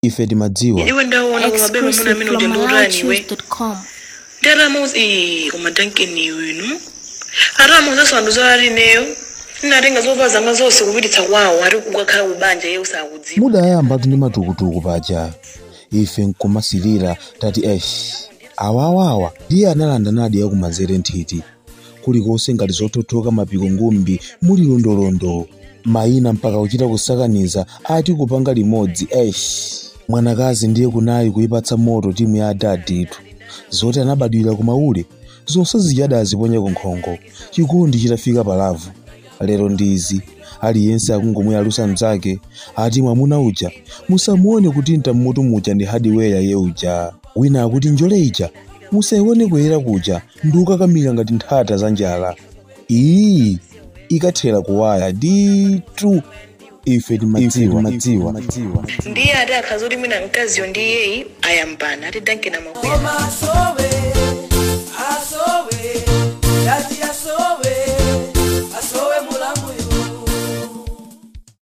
ife timadziwa iwe ndaona kumabema muna amene uja ndiutaniwe exclusivefromalachoose.com ndi atamuzi ee kumadankeni iwinu atamuzi asanduza alineyo inatenga zovala zanga zonse kupititsa kwawo ati kukakhala kubanja iye usakudziwa mudayamba ndi matukutuku paja ife nkumasilira tati esh awawawa ndiye analanda nadi yakumanzere nthiti kulikonse ngati zothothoka mapiko ngumbi muli londolondo mayina mpaka kuchita kusakaniza ati kupanga limodzi esh mwanakazi ndiye kunayi kuyipatsa moto timu ya adaditu zoti anabadwira kumaule zonse zichada aziponye kunkhongo chikondi chitafika palavu lero ndizi aliyense akungomweyalusa mnzake ati mwamuna uja musamuone kuti mtammutu muja ndi hadiweya ye uja wina akuti njole ija musayione kuyera kuja ndi ukakamira ngati nthata za njala iyi ikathera kuwaya ditu ife timadziwa ndiye ati akhaza kuti mwina mkaziyo ndi iyeyi ayambana ati dankeni amakwera Masowe